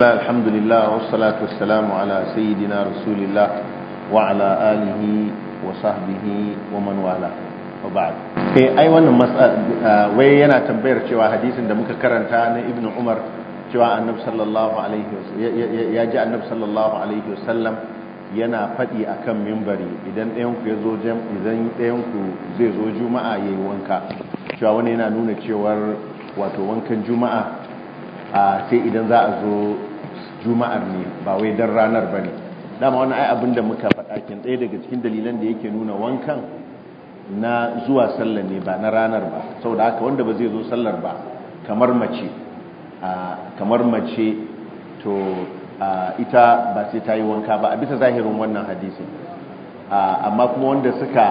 الحمد لله والصلاة والسلام على سيدنا رسول الله وعلى آله وصحبه ومن والاه وبعد eh ai wannan wai yana tambayar cewa hadisin da muka karanta na ibnu umar cewa annabi sallallahu alaihi ya ji annabi sallallahu alaihi wasallam yana faɗi akan mimbari idan ɗayan ku ya zo idan ɗayan ku zai zo juma'a yayi wanka cewa wani yana nuna cewar wato wankan juma'a sai idan za a zo juma'ar ne ba wai dan ranar ba ne dama wani ai abin da muka faɗa kin ɗaya daga cikin dalilan da yake nuna wankan na zuwa sallar ne ba na ranar ba saboda haka wanda ba zai zo sallar ba kamar mace kamar mace to ita ba sai ta yi wanka ba a bisa zahirin wannan hadisin amma kuma wanda suka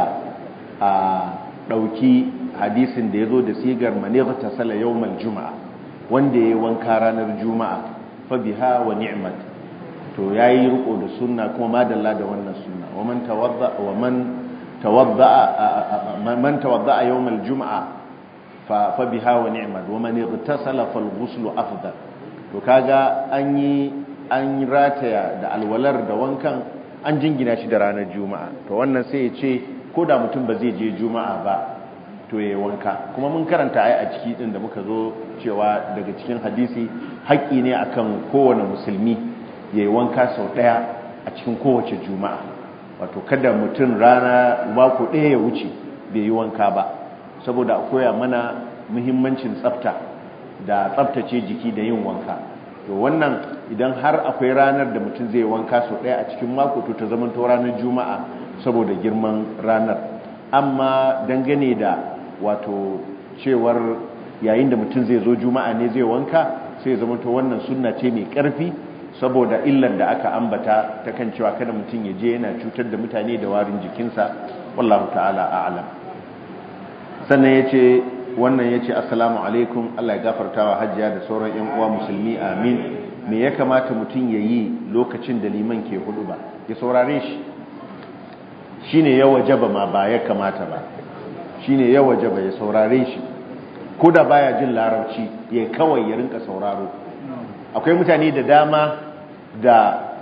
ɗauki hadisin da ya zo da sigar manigha ta sala yawmal juma'a wanda ya yi wanka ranar juma'a fa biha wa ni'mat to yayi riko da sunna kuma madalla da wannan sunna wa man tawadda wa man tawadda man tawadda yawm al-jum'a fa fa biha wa ni'mat wa man igtasala fal ghusl afdal to kaga an yi an rataya da alwalar da wankan an jingina shi da ranar juma'a to wannan sai ya ce ko da mutum ba zai je juma'a ba to ya wanka kuma mun karanta ai a ciki din da muka zo cewa daga cikin hadisi haƙƙi ne akan kowane musulmi ya yi wanka sau ɗaya a cikin kowace juma'a wato kada mutum rana mako ɗaya ya wuce bai yi wanka ba saboda a koya mana muhimmancin tsafta da tsaftace jiki da yin wanka to wannan idan har akwai ranar da mutum zai wanka sau ɗaya a cikin mako to ta zamanto ranar juma'a saboda girman ranar amma dangane da wato cewar yayin da mutum zai zo juma'a ne zai wanka sai zama to wannan sunna ce mai karfi saboda illar da aka ambata ta kan cewa kada mutum ya je yana cutar da mutane da warin jikinsa wallahu ta'ala a'lam sannan yace wannan yace assalamu alaikum Allah ya gafarta wa hajjiya da sauran yan uwa musulmi amin me ya kamata mutum ya yi lokacin da liman ke hudu ba ya saurare shi shine ya wajaba ma ba ya kamata ba shine ya wajaba ya saurare shi ko da baya jin larabci ya kawai ya rinka sauraro akwai mutane da dama da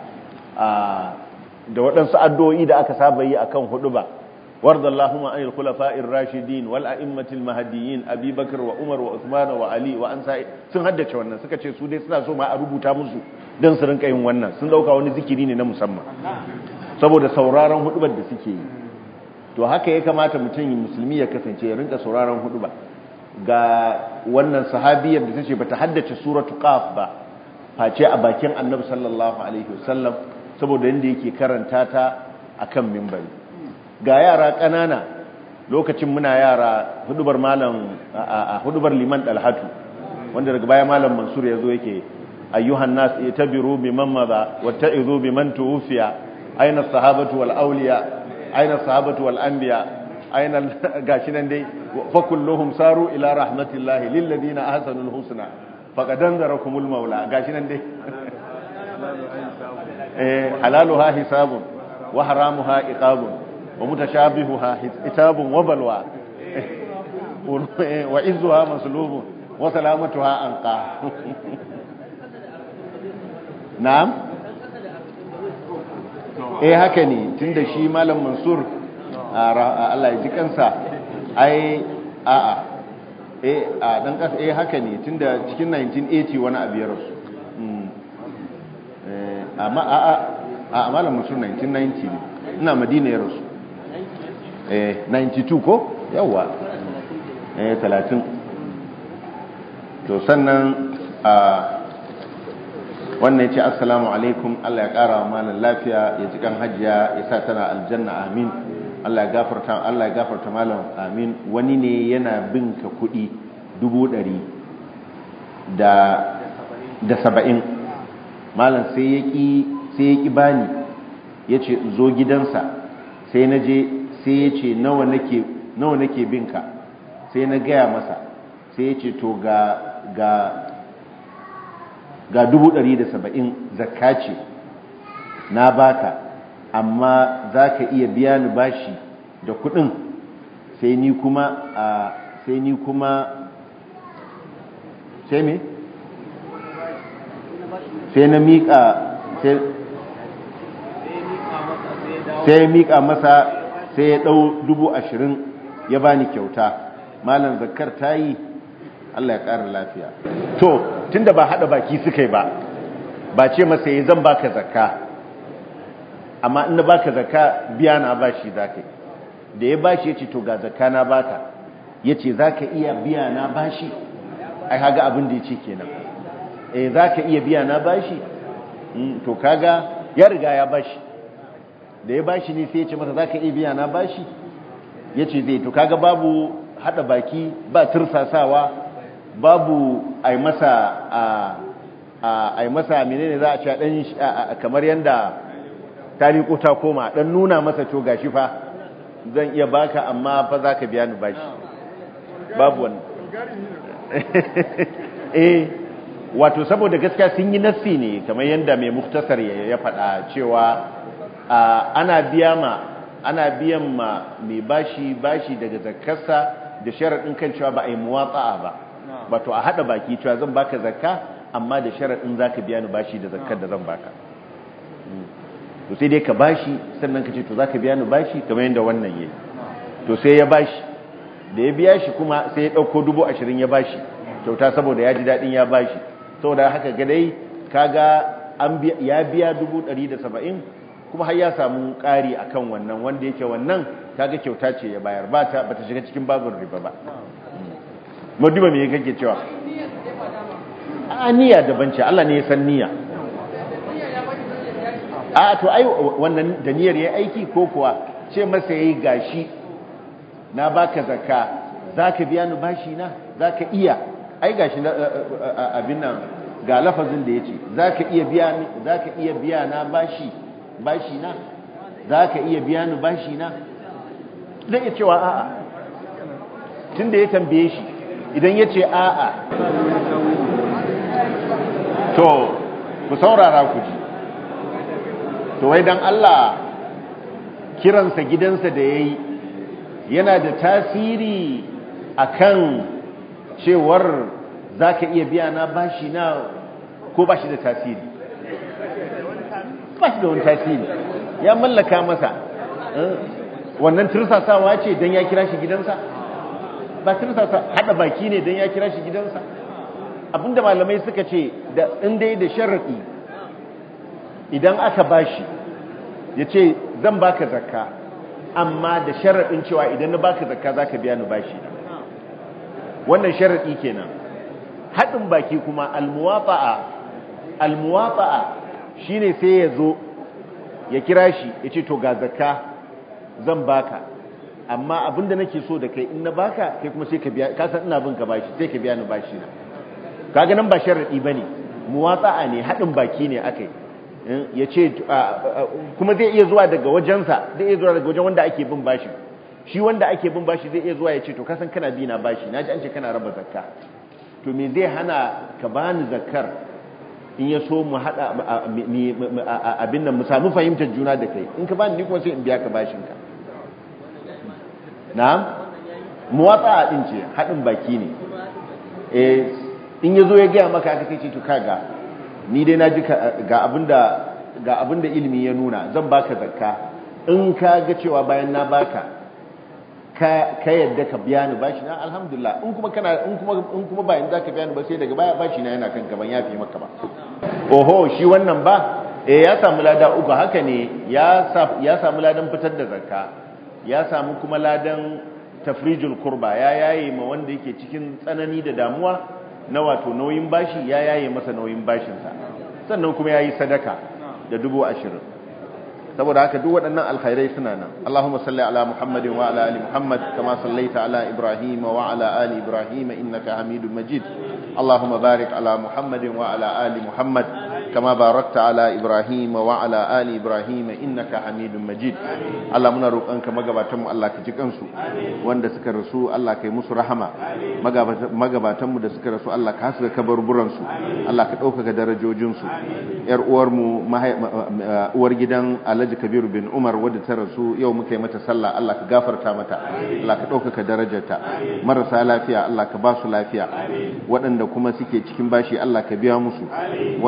da waɗansu addu'o'i da aka saba yi akan hudu ba warda Allahumma anil khulafa'ir rashidin wal a'immatil mahdiyyin Abi Bakr wa Umar wa Uthman wa Ali wa an sun haddace wannan suka ce su dai suna so ma a rubuta musu dan su rinka yin wannan sun dauka wani zikiri ne na musamman saboda sauraron hudubar da suke yi to haka ya kamata mutum musulmi ya kasance ya rinka sauraron hudu ba ga wannan sahabiyar da tace bata haddace suratu qaf ba face a bakin annabi sallallahu alaihi wasallam saboda yanda yake karanta ta akan minbari ga yara kanana lokacin muna yara hudubar malam a hudubar liman dalhatu wanda daga baya malam mansur yazo yake ayyuhan nas itabiru biman madha watta'izu biman tuwfiya aina sahabatu wal awliya aina sahabatu wal anbiya aina gashi nan dai fa kulluhum saru ila rahmatillahi lil ladina ahsanul husna faqad anzarakumul maula gashi nan dai eh halaluha hisabun wa haramuha iqabun wa mutashabihuha hitabun wa balwa wa izzuha maslubun wa salamatuha anqa na'am eh haka ne tunda shi malam mansur Allah ya ji kansa ai a'a eh a dan kasa eh haka ne tunda cikin 1980 wani abu ya rasu eh amma a'a a malam mansur 1990 ne ina madina ya rasu eh 92 ko yawa eh 30 to sannan a wannan ya ce assalamu alaikum Allah ya ƙara wa malam lafiya ya ji kan hajiya ya sa tana aljanna amin Allah ya gafarta Allah ya gafarta malam amin wani ne yana bin ka kuɗi dubu ɗari da da saba'in malam sai ya ƙi sai ya ƙi bani ya ce zo gidansa sai na je sai ya ce nawa nake nawa nake bin ka sai na gaya masa sai ya ce to ga ga ga dubu ɗari da saba'in zakka ce na baka amma za ka iya biya ni bashi da kuɗin sai ni kuma a sai ni kuma sai me? sai na miƙa sai ya miƙa masa sai ya ɗau dubu ashirin ya bani kyauta malam zakar ta yi Allah ya ƙara lafiya to tunda ba haɗa baki suka yi ba ba ce masa ya zan baka zakka amma in na baka zakka biya na bashi zaka da ya bashi ya ce to ga zakka na baka ya ce za ka iya biya na bashi ai haga abin da ya ce kenan eh za ka iya biya na bashi to kaga ya riga ya bashi da ya bashi ne sai ya ce masa za ka iya biya na bashi ya ce zai to kaga babu hada baki ba tursasawa babu ai masa a ai masa menene za a ce dan kamar yanda tariko ta koma dan nuna masa to gashi fa zan iya baka amma fa za ka biya ni bashi babu wannan eh wato saboda gaskiya sun yi nassi ne kamar yadda mai muktasar ya faɗa cewa ana biya ma ana biyan ma mai bashi bashi daga zakkarsa da sharaɗin kan cewa ba a yi muwatsa'a ba wato a haɗa baki cewa zan baka zakka amma da sharaɗin za ka biya ni bashi da zakkar da zan baka to sai dai ka bashi sannan ka ce to za ka biya ni bashi kamar yadda wannan yayi to sai ya bashi da ya biya shi kuma sai ya ɗauko dubu ashirin ya bashi kyauta saboda ya ji daɗin ya bashi saboda haka gadai kaga ya biya dubu ɗari da saba'in kuma har ya samu ƙari a kan wannan wanda yake wannan kaga kyauta ce ya bayar ba ta shiga cikin babin riba ba maduba me kake cewa a niyya daban ce Allah ne ya san niyya a to ai wannan da niyyar ya aiki ko kuwa ce masa yayi gashi na baka zakka zaka biya ni bashi na zaka iya ai gashi abin nan ga lafazin da yace zaka iya biya ni zaka iya biya na bashi bashi na zaka iya biya ni bashi na zai iya cewa a'a tunda ya tambaye shi idan yace a'a to ku saurara ku ji to wai dan Allah kiransa gidansa da yayi yana da tasiri akan cewar zaka iya biya na bashi na ko bashi da tasiri bashi da wani tasiri ya mallaka masa wannan tursasawa ce don ya kira shi gidansa ba tursasa hada baki ne don ya kira shi gidansa abinda malamai suka ce da dai da sharaɗi idan aka bashi ya ce zan baka zakka amma da sharaɗin cewa idan na baka zakka za ka biya ni bashi wannan sharaɗi kenan haɗin baki kuma almuwafa'a almuwafa'a shine sai ya zo ya kira shi ya ce to ga zakka zan baka amma abinda nake so da kai in na baka kai kuma sai ka biya ka san ina bin ka bashi sai ka biya ni bashi na kaga nan ba sharaɗi bane muwatsa'a ne haɗin baki ne akai ya ce kuma zai iya zuwa daga wajensa zai iya zuwa daga wajen wanda ake bin bashi shi wanda ake bin bashi zai iya zuwa ya ce to kasan kana bi na bashi na ji an ce kana raba zakka to me zai hana ka bani zakkar in ya so mu hada abin nan mu samu fahimtar juna da kai in ka bani ni kuma sai in biya ka bashin ka na'am muwatsa din ce hadin baki ne eh in ya zo ya gaya maka aka kai ce to kaga ni dai na ji ga abinda ga abinda ilimi ya nuna zan baka zakka in ka ga cewa bayan na baka ka ka yadda ka biya ni bashi na alhamdulillah in kuma kana in kuma in kuma bayan zaka biya ni ba sai daga baya bashi na yana kan gaban yafi maka ba oho shi wannan ba eh ya samu lada uku haka ne ya ya samu ladan fitar da zakka ya samu kuma ladan tafrijul kurba ya yaye ma wanda yake cikin tsanani da damuwa na wato nauyin bashi ya yaye masa nauyin bashinsa sannan kuma ya yi sadaka da dubu ashirin saboda haka duk waɗannan alkhairai suna nan Allahumma salli ala Muhammadin wa ala ali Muhammad kama sallaita ala Ibrahim wa ala ali Ibrahim innaka Hamidum Majid Allahumma barik ala Muhammadin wa ala ali Muhammad kama barakta ala Ibrahim wa ala ali Ibrahim innaka Hamidum Majid Allah muna roƙonka magabatan mu Allah ka ji kansu wanda suka rasu Allah kai musu rahama magabatan mu da suka rasu Allah ka haska kabarburan su Allah ka ɗaukaka darajojin su yar uwar mu uwar gidan Alhaji Kabir bin Umar wadda ta rasu yau muka yi mata sallah Allah ka gafarta mata Allah ka ɗaukaka darajarta marasa lafiya Allah ka ba su lafiya waɗanda kuma suke cikin bashi Allah ka biya musu wanda suke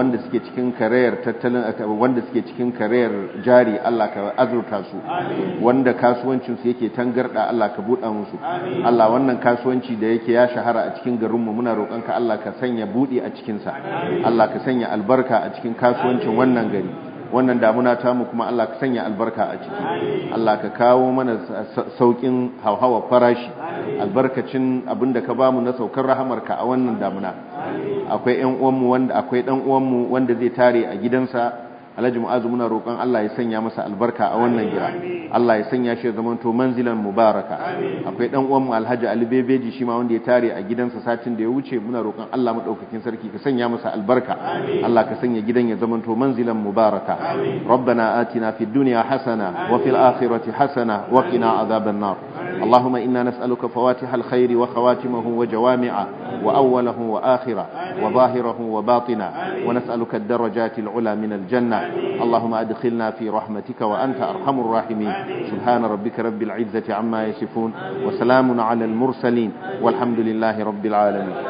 cikin karayar tattalin wanda suke cikin karayar jari Allah ka azurta su wanda kasuwancin su yake tangarda Allah ka buɗa musu Allah wannan kasuwanci da yake ya shahara a cikin garin mu muna roƙon ka Allah ka sanya buɗi a cikin sa Allah ka sanya albarka a cikin kasuwancin wannan gari wannan damuna tamu kuma Allah ka sanya albarka a ciki Allah ka kawo mana saukin hauhawa farashi albarkacin abinda ka bamu na saukar rahamarka a wannan damuna akwai ƴan uwanmu wanda akwai dan uwanmu wanda zai tare a gidansa Alhaji Mu'azu muna roƙon Allah ya sanya masa albarka a wannan gida Allah ya sanya shi zaman to manzilan mubaraka akwai dan uwan mu Alhaji Ali Bebeji shi ma wanda ya tare a gidansa satin da ya wuce muna roƙon Allah madaukakin sarki ka sanya masa albarka Allah ka sanya gidan ya zaman to manzilan mubaraka ربنا آتنا في الدنيا حسنة وفي الآخرة حسنة وقنا عذاب النار اللهم إنا نسألك فواتح الخير وخواتمه وجوامعه وأوله وآخره وظاهره وباطنه ونسألك الدرجات العلى من الجنة اللهم أدخلنا في رحمتك وأنت أرحم الراحمين سبحان ربك رب العزة عما يصفون وسلام على المرسلين والحمد لله رب العالمين